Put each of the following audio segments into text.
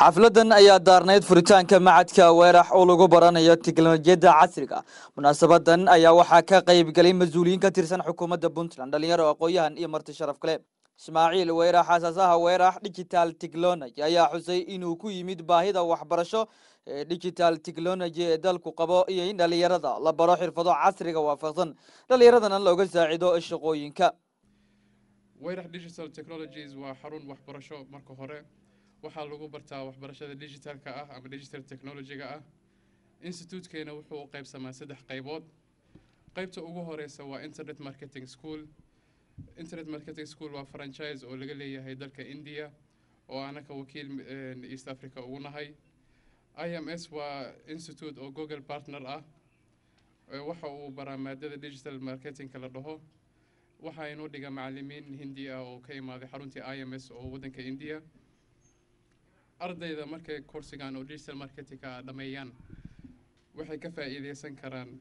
xafladan ayaa daarnayd furitaanka macadka weerax oo lagu baranayo tiknolojiyadda casriga munaasabadan ayaa waxaa ka qayb galay mas-uuliyiin ka tirsan xukuumadda puntland dhalinyaro aqoon-yahan iyo marti sharaf kale ismaaciil weerax aasaasaha weerax digital technology ayaa xusay inuu ku yimid baahida waxbarasho ee digital technology ee dalku qabo iyo in dhalinyarada la baro xirfado casriga waafaqsan dhalinyaradana looga saacido shaqooyinka weyrax digital technologies waa xarun waxbarasho marka hore waxaa lagu bartaa waxbarashada digitalka ah ama digital technologyga ah institutekeena wuxuu u qaybsamaa saddex qaybood qaybta ugu horeysa waa internet marketing school internet marketing school waa franchise oo laga leeyahay dalka india oo anaka wakiil east africa ugu nahay i m s waa institute oo google partner ah waxa uu baraa maadada digital marketingka la dhaho waxaa inoo dhiga macalimiin hindi ah oo ka imaaday xaruntii i m s oo waddanka india ardayda markay coursigan oo digital marketingka dhameeyaan waxay ka faa'iideysan karaan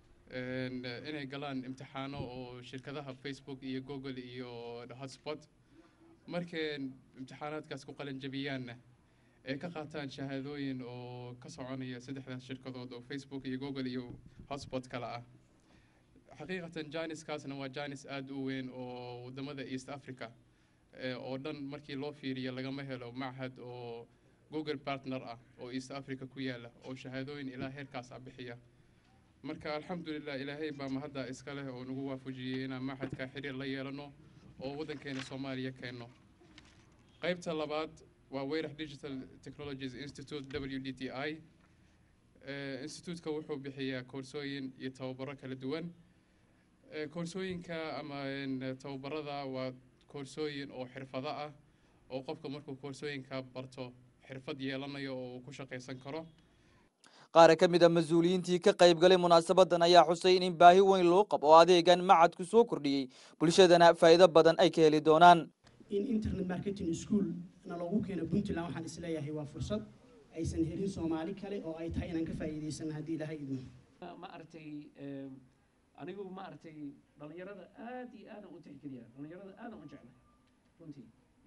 inay galaan imtixaano oo shirkadaha facebook iyo google iyo hotspot markay imtixaanaadkaas ku qalin jabiyaanna ay ka qaataan shahaadooyin oo ka soconaya saddexdaas shirkadood oo facebook iyo google iyo hotspot kale ah xaqiiqatan janiskaasna waa janis aada u weyn oo wadamada east africa oo dhan markii loo fiiriyo lagama helo machad oo google partner ah oo east africa ku yaala oo shahaadooyin ilaa heerkaas ah bixiya marka alxamdulilah ilaahay baa mahadda iska leh oo nagu waafajiyey inaan machadka xiriir la yeelano oo waddankeena soomaaliya keenno qaybta labaad waa weyrax digital technologies institute w d t i instituutka wuxuu bixiyaa koorsooyin iyo tababaro kala duwan koorsooyinka ama tababarada waa koorsooyin oo xirfado ah oo qofka markuu koorsooyinka barto xirfad yeelanayo oo uu ku shaqaysan karo qaar ka mid a mas-uuliyiintii ka qayb galay munaasabadan ayaa xusay in baahi weyn loo qabo oo adeegan macadku soo kordhiyey bulshadana faa'iido badan ay ka heli doonaan in internet marketing school na loogu keeno puntland waxaan isleeyahay waa fursad aysan helin soomaali kale oo ay tahay inaan ka faa'iidaysan haddii ilahay idmo ma aragtay anigu ma aragtay dhalinyarada aad iyo aadan u tixgeliya dhalinyarada aadan u jecla runtii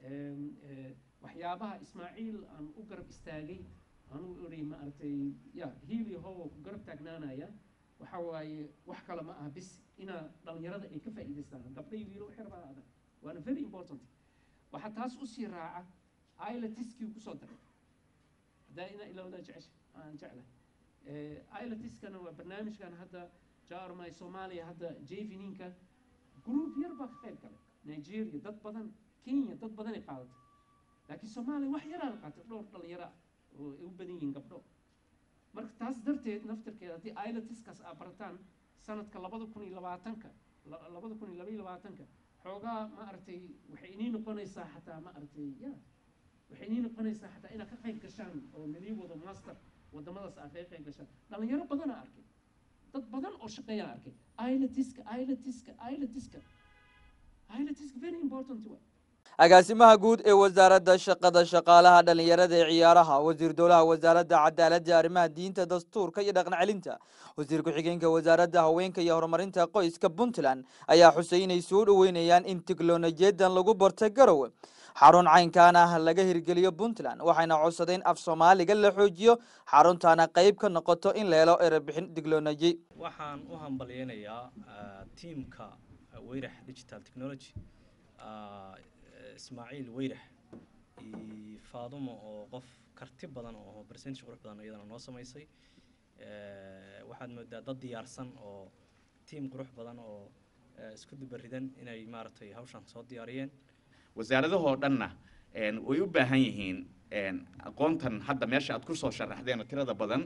waxyaabaha ismaaciil aan u garab istaagay anugu iri ma aragtay ya hiili howo ku garab taagnaanaya waxa waaye wax kale ma aha bis inaa dhalinyarada ay ka faa'iidaystaan gabdhay wiilo waxay rabaa adag waana very important waxaa taas usii raaca ilatiskii kusoo daray haddaa ina ilowdaa jecesha aan jeclahay ilatiskana waa barnaamijkan hadda jaarmay soomaaliya hadda javininka group yar baa ka qayb galay nigeria dad badan kenya dad badanay qaadatay laakiin soomaaliya wax yaraa la qaatay dhowr dhalinyaro ah oo ay u badan yihiin gabdho marka taas darteed naftarkeeda haddii ilatiskaas aa barataan sanadka labada kun iyo labaatanka labada kun iyo laba iyo labaatanka xoogaa ma aragtay waxay inii noqonaysaa xataa ma aragtay ya waxay inii noqonaysaa xataa inaad ka qayb gashaan oo nalii wado master wadamadaas aad kaga qayb gashaan dhalinyaro badanaa arkay dad badan oo shaqeeyaan arkay ilatiska ilatiska ilatiska ilatiska very important wa agaasimaha guud ee wasaaradda shaqada shaqaalaha dhalinyarada ee ciyaaraha wasiir dowlaha wasaaradda cadaaladda arrimaha diinta dastuurka iyo dhaqan celinta wasiir ku-xigeenka wasaaradda haweenka iyo horumarinta qoyska puntland ayaa xusay inay soo dhoweynayaan in tiknolojiyadan lagu barta garowe xarun caynkan ah laga hirgeliyo puntland waxayna codsadeen af soomaaliga la xoojiyo xaruntaana qayb ka noqoto in la helo erebixin tiknoloji waxaan u hambalyeynayaa tiamka weyrax digital technology ismaaciil weyrax iyo faadumo oo qof karti badan oo percentage qurux badan iyadana noo samaysay waxaad moodaa dad diyaarsan oo tiam qurux badan oo isku dubaridan inay maaragtay hawshan soo diyaariyeen wasaaradahoo dhanna way u baahan yihiin aqoontan hadda meesha aad kusoo sharaxdeen tirada badan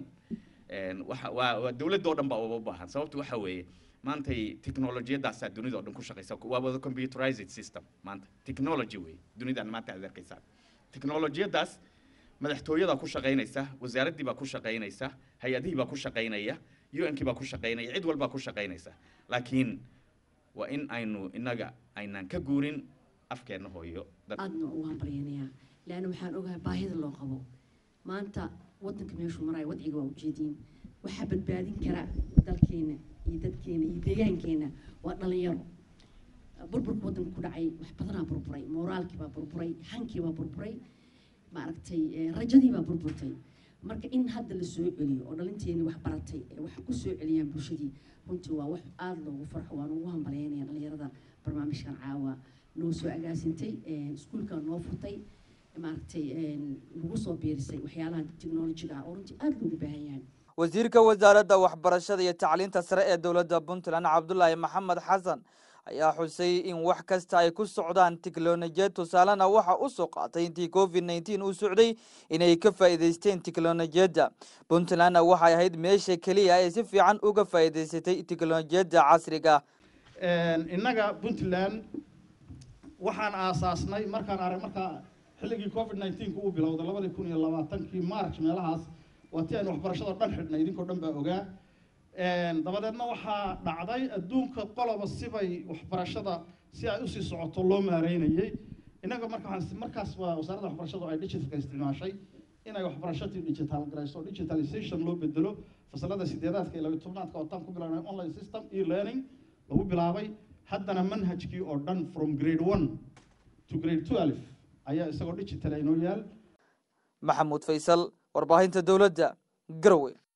waa waa dowladda oo dhan baa uba u baahan sababtu waxa weeye maantay technolojiyadaasaa dunida oo dhan ku shaqaysa waa wada computerized system maanta technology wey dunidan maanta aad arkaysaa technolojiyadaas madaxtooyadaa ku shaqaynaysa wasaaraddii baa ku shaqaynaysa hay-adihii baa ku shaqaynaya u-nkii baa ku shaqaynaya cid walbaa ku shaqaynaysa laakiin waa in aynu innaga aynaan ka guurin afkeenna hooyo aadna ugu hambalyanayaa leanna waxaan ogahay baahida loo qabo maanta waddanka meeshuu maraya wadciga waa ujeediin waxaa badbaadin kara dalkeena iyo dadkeena iyo deegaankeena waa dhalinyaro burburka waddanka ku dhacay wax badanaa burburay mooraalkii baa burburay hankii baa burburay maaragtay eh, rajadii baa burburtay marka in hadda la soo celiyo oo dhalinteeni wax baratay ee wax ku soo celiyaan bulshadii runtii waa wax aada loogu farxo waan ugu hambalyaynaya dhalinyarada barnaamijkan caawa noo soo agaasintay eh, iskuulka noo furtay maaragtay eh, lagu soo biirisay waxyaalaha technologiga ah oo runtii aada loogu baahan yahay wasiirka wasaaradda waxbarashada iyo tacliinta sare ee dowladda puntland cabdulaahi maxamed xasan ayaa xusay in wax kasta ay ku socdaan tiknolojiyad tusaalena waxa u soo qaatay intii covid nneteen uu socday inay ka faa'iidaysteen tiknolojiyadda puntlandna waxay ahayd meesha keliya ee si fiican uga faa'iidaysatay tiknolojiyadda casriga innaga puntland waxaan aasaasnay markaan arag markaa xilligii covid nineteenka uu bilowday labadii kun iyo labaatankii march meelahaas waa tii aynu waxbarashada dhan xidhnay idinkoo dhan baa ogaa dabadeedna waxaa dhacday adduunka qoloba sibay waxbarashada si ay usii socoto loo maareynayay innaga marka waxaan markaas waa wasaaradda waxbarashadu ay digitalka isticmaashay inay waxbarashadii digital garayso digitalization loo bedelo fasalada sideedaadka iyo labiyo tobnaadka oo tan ku bilaabnay online system e learning lagu bilaabay haddana manhajkii oo dhan from grade one to grade twelve ayaa isagoo digital inoo yaal maxamuud faysal warbaahinta dowladda garowe